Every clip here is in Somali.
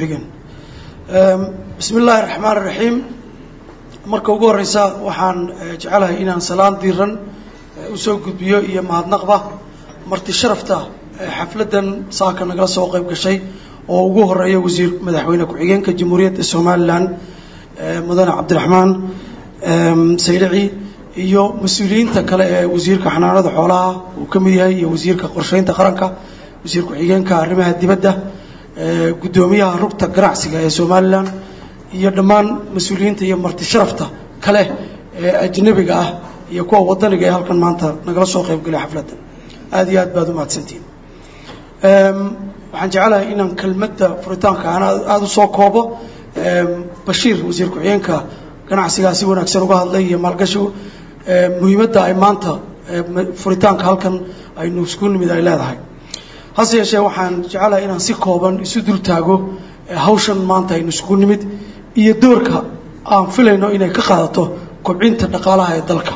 ku-xigeen bismi illaahi raxmaan iraxiim marka ugu horeysa waxaan jecelahay inaan salaan diiran usoo gudbiyo iyo mahadnaqba marti sharafta xafladdan saaka nagala soo qayb gashay oo ugu horeeya wasiir madaxweyne ku-xigeenka jamhuuriyadda somalilan mudane cabdiraxmaan saylici iyo mas-uuliyiinta kale ee wasiirka xanaanada xoolaha uu ka mid yahay iyo wasiirka qorsheynta qaranka wasiir ku-xigeenka arrimaha dibadda guddoomiyaha rugta ganacsiga ee somalilan iyo dhammaan mas-uuliyiinta iyo marti sharafta kale ee ajnabiga ah iyo kuwa wadaniga ee halkan maanta nagala soo qaybgalay xafladdan aada iyo aad baad u mahadsantihin waxaan jecelahay inaan kelmadda furitaanka aan aada usoo koobo bashiir wasiir ku-xigeenka ganacsigaa si wanaagsan uga hadlay iyo maalgashigu muhiimadda ay maanta furitaanka halkan aynu isku nimid ay leedahay hase yeeshee waxaan jecelahay inaan si kooban isu dul taago hawshan maanta aynu isugu nimid iyo doorka aan filayno inay ka qaadato kobcinta dhaqaalaha ee dalka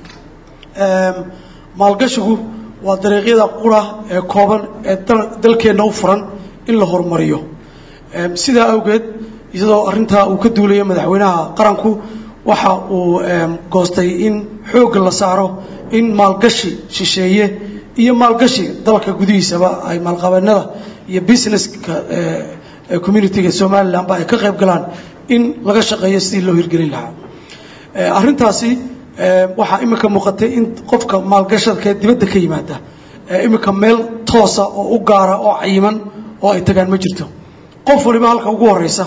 maalgashigu waa dariiqyada qura ee kooban ee dalkeenna u furan in la horumariyo sidaa awgeed iyadoo arrintaa uu ka duulayo madaxweynaha qaranku waxa uu goostay in xoogga la saaro in maalgashi shisheeye iyo maalgashi dalka gudihiisaba ay maalqabeennada iyo businesska communitiga somalilanba ay ka qayb galaan in laga shaqeeyo sidii loo hirgelin lahaa arrintaasi waxaa imika muuqatay in qofka maalgashadka dibadda ka yimaada imika meel toosa oo u gaara oo cayiman oo ay tagaan ma jirto qof waliba halka ugu horeysa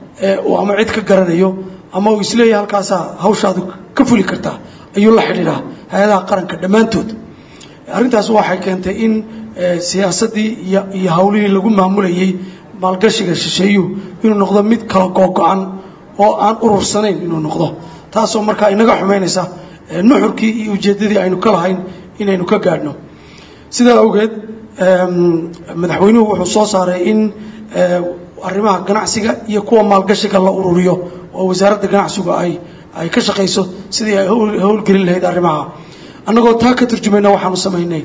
uu ama cid ka garanayo ama uu isleeyahay halkaasaa hawshaadu ka fuli kartaa ayuu la xidhiidhaa hay-adaha qaranka dhammaantood arrintaas waxay keentay in siyaasaddii iyo iyo hawlihii lagu maamulayey maalgashiga shisheeyuhu inuu noqdo mid kala googo-an oo aan urursanayn inuu noqdo taasoo markaa inaga xumaynaysa nuxurkii iyo ujeeddadii aynu ka lahayn inaynu ka gaadhno sidaa awgeed madaxweynuhu wuxuu soo saaray in arrimaha ganacsiga iyo kuwa maalgashiga la ururiyo oo wasaaradda ganacsigu ay ay ka shaqayso sidii ay howlgelin lahayd arrimaha annagoo taa ka turjumayna waxaanu samaynay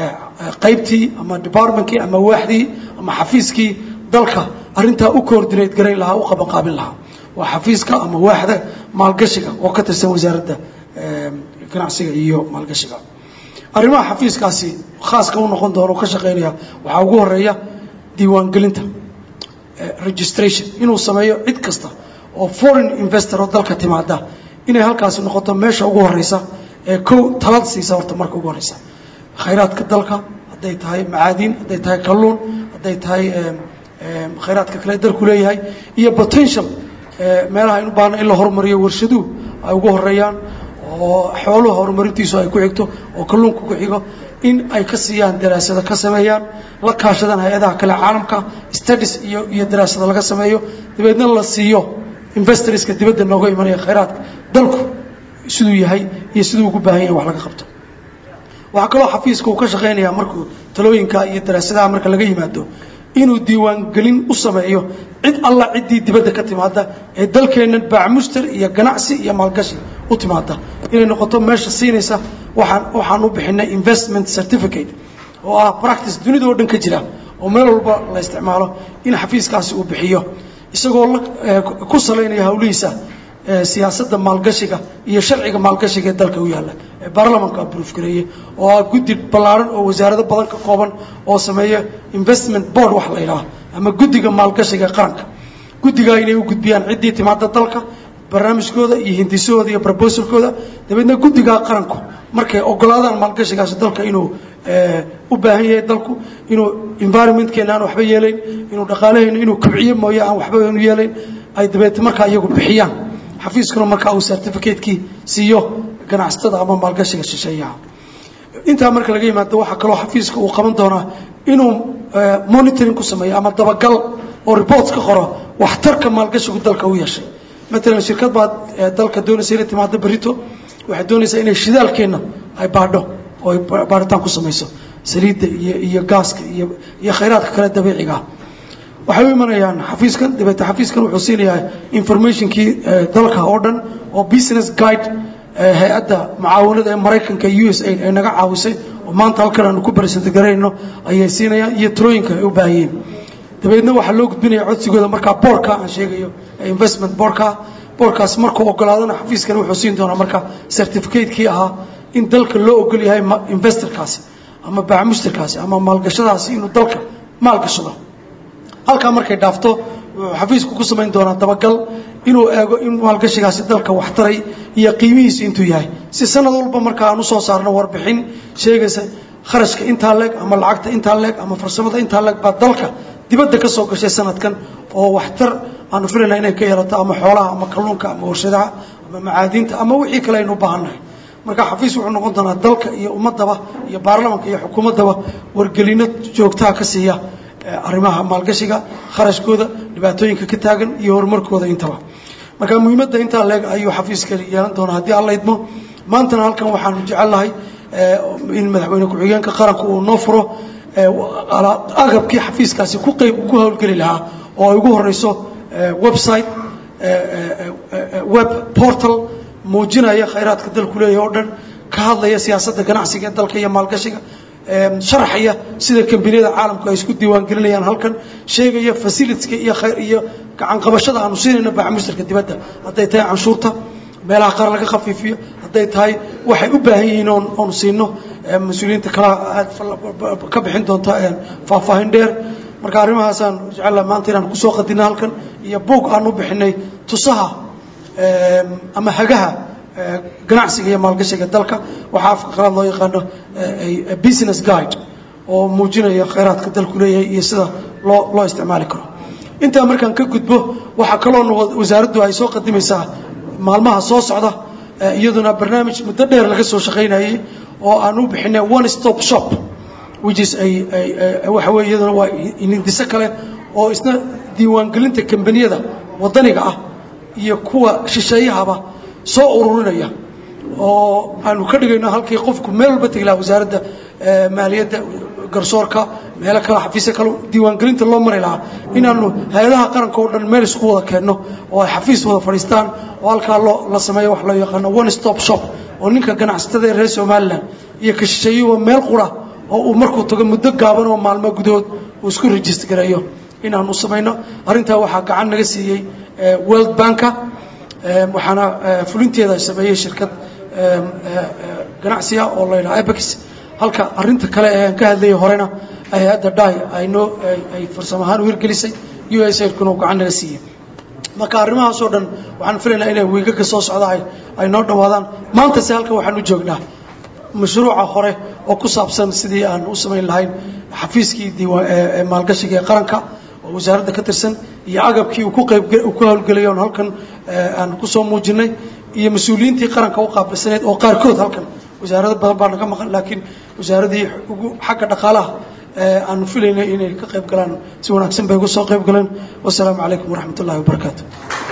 qaybtii ama departmentkii ama waaxdii ama xafiiskii dalka arrintaa u coordinate garayn lahaa u qabanqaabin lahaa waa xafiiska ama waaxda maalgashiga oo ka tirsan wasaaradda ganacsiga iyo maalgashiga arrimaha xafiiskaasi khaaska u noqon doono ka shaqaynaya waxaa ugu horeeya diiwaangelinta registration inuu sameeyo cid kasta oo foreign investor oo dalka timaada inay halkaasi noqoto meesha ugu horeysa ee kow talad siisa horta marka ugu horeysa khayraadka dalka hadday tahay macaadiin hadday tahay kalluun hadday tahay khayraadka kale dalku leeyahay iyo potential meelaha aynu baahno in la horumariyo warshaduhu ay ugu horeeyaan oo xooluha horumarintiisu ay ku xigto oo kalluunka ku xigo in ay ka siiyaan daraasado ka sameeyaan la kaashadaan hay-adaha kale caalamka studies iyo iyo daraasado laga sameeyo dabeedna la siiyo investorska dibadda nooga imanaya khayraadka dalku siduu yahay iyo siduu ugu baahan yahay wax laga qabto waxaa kaloo xafiiska uu ka shaqaynayaa markuu talooyinka iyo daraasadaha marka laga yimaado inuu diiwaangelin u sameeyo cid alla ciddii dibadda ka timaada ee dalkeennan baacmuster iyo ganacsi iyo maalgashi u timaada inay noqoto meesha siinaysa waxaan waxaan u bixinay investment certificate oo ah practice dunida oo dhan ka jira oo meel walba la isticmaalo in xafiiskaasi uu bixiyo isagoo la ku salaynaya hawlihiisa siyaasadda maalgashiga iyo sharciga maalgashiga ee dalka u yaalla ee baarlamanka abroof gareeye oo ah guddi ballaaran oo wasaarado badan ka kooban oo sameeya investment board wax la yidhaha ama guddiga maalgashiga ee qaranka guddigaa inay u gudbiyaan ciddii timaada dalka barnaamijkooda iyo hindisahooda iyo brobosalkooda dabeedna guddigaa qaranku markay ogolaadaan maalgashigaasi dalka inuu u baahan yahay dalku inuu environmentkeena aan waxba yeelayn inuu dhaqaalahayna inuu kobciyo mooye aan waxba aanu yeelayn ay dabeete markaa iyagu bixiyaan xafiiskuna markaa uu certificate-kii siiyo ganacsatada ama maalgashiga shisheeyaha intaa marka laga yimaado waxaa kaloo xafiiska uu qaban doonaa inuu monitoring ku sameeyo ama dabagal oo reports ka qoro waxtarka maalgashigu dalka u yeeshay matalan shirkad baad dalka doonaysa inay timaado berito waxay doonaysaa inay shidaalkeenna ay baadho oo ay baadhitaan ku samayso saliidda iyo iyo gaaska iyo iyo khayraadka kale dabiiciga ah waxay u imanayaan xafiiskan dabeete xafiiskan wuxuu siinayaa informationkii dalka oo dhan oo business guide hay-adda mucaawanada ee maraykanka u s a ay naga caawisay oo maanta halkan aanu ku barisanta garayno ayay siinayaan iyo talooyinka ay u baahan yihiin dabeedna waxaa loo gudbinaya codsigooda markaa boorka aan sheegayo investment boorka boorkaas markuu ogolaadana xafiiskani wuxuu siin doonaa marka certificate-kii ahaa in dalka loo ogol yahay investorkaasi ama baamushtarkaasi ama maalgashadaasi inuu dalka maalgashado halkaa markay dhaafto wuxuu xafiisku ku samayn doonaa dabagal inuu eego in maalgashigaasi dalka waxtaray iyo qiimihiisu intuu yahay si sanad walba marka aan usoo saarno warbixin sheegaysa kharashka intaa leeg ama lacagta intaa leeg ama farsamada intaa leeg baa dalka dibadda ka soo gashay sanadkan oo waxtar aanu filayna inay ka yeelato ama xoolaha ama kalluunka ama warshadaha ama macaadiinta ama wixii kale aynu u baahannahay marka xafiis wuxuu noqon doonaa dalka iyo ummadaba iyo baarlamanka iyo xukuumaddaba wargelino joogtaha ka siiya arrimaha maalgashiga kharashkooda dhibaatooyinka ka taagan iyo horumarkooda intaba marka muhiimadda intaa leeg ayuu xafiiskani yeelan doonaa haddii alla idmo maantana halkan waxaanu jecelnahay in madaxweyne ku-xigeenka qaranku uu noo furo agabkii xafiiskaasi ku qayb ku howlgeli lahaa oo ay ugu horeyso website web portal muujinaya khayraadka dalku leeyahay oo dhan ka hadlaya siyaasadda ganacsiga ee dalka iyo maalgashiga sharaxaya sida kambaniyada caalamku ay isku diiwaan gelinayaan halkan sheegaya facilitska iyo khayr iyo gacanqabashada aanu siinayno baaxmushtarka dibadda hadday tahay canshuurta meelaha qaar laga khafiifiyo hadday tahay waxay u baahan yihiin oon oonu siino mas-uuliyiinta kala aad ka bixin doonta faahfaahin dheer marka arrimahaasaan jecella maanta inaan kusoo qadina halkan iyo buog aan u bixinay tusaha ama hagaha ganacsiga iyo maalgashiga dalka waxaa afka qalaad loo yaqaano business guide oo muujinaya khayraadka dalku leeyahay iyo sida loo loo isticmaali karo intaa markaan ka gudbo waxaa kaloona wasaaraddu ay soo qadimaysaa maalmaha soo socda iyaduna barnaamij muddo dheer laga soo shaqaynayey oo aan u bixinay one stop shop which is ay waxa weye iyaduna waa hindiso kale oo isna diiwaangelinta kambaniyada waddaniga ah iyo kuwa shisheeyahaba soo ururinaya oo aanu ka dhigayno halkii qofku meel walba tegi laha wasaaradda maaliyadda garsoorka meelo kale xafiisya kale diiwaangelinta loo mari lahaa inaanu hay-adaha qaranka oo dhan meel isku wada keenno oo ay xafiis wada fadhiistaan oo halkaa loo la sameeyo wax loo yaqaano one stop shop oo ninka ganacsatada ee reer somalilan iyo ka shisheeyuba meel qura oo uu markuu tago muddo gaaban oo maalmo gudahood uu isku rejist gareeyo inaanu samayno arrintaa waxaa gacan naga siiyey world banka waxaana fulinteeda sameeyey shirkad ganacsiga oo la yidhaha abex halka arinta kale ee aan ka hadlayay horena hay-adda dai aynoo ay farsamo ahaan u hirgelisay u s aidkuna gacan naga siiyey marka arrimahaas oo dhan waxaan filaynaa inay wiigaga soo socda ay noo dhammaadaan maantase halkan waxaan u joognaa mashruuca hore oo ku saabsan sidii aan u samayn lahayn xafiiskii diiwaan maalgashiga ee qaranka oo wasaaradda ka tirsan iyo agabkii uu ku qayb uu ku howlgelay oon halkan aan kusoo muujinay iyo mas-uuliyiintii qaranka u qaabilsaneyd oo qaarkood halkan wasaarado badan baa naga maqan laakiin wasaaradii ugu xagga dhaqaalaha aanu filaynay inay ka qayb galaan si wanaagsan bay uga soo qayb galeen wasalaamu calaykum waraxmat ullahi wabarakaatu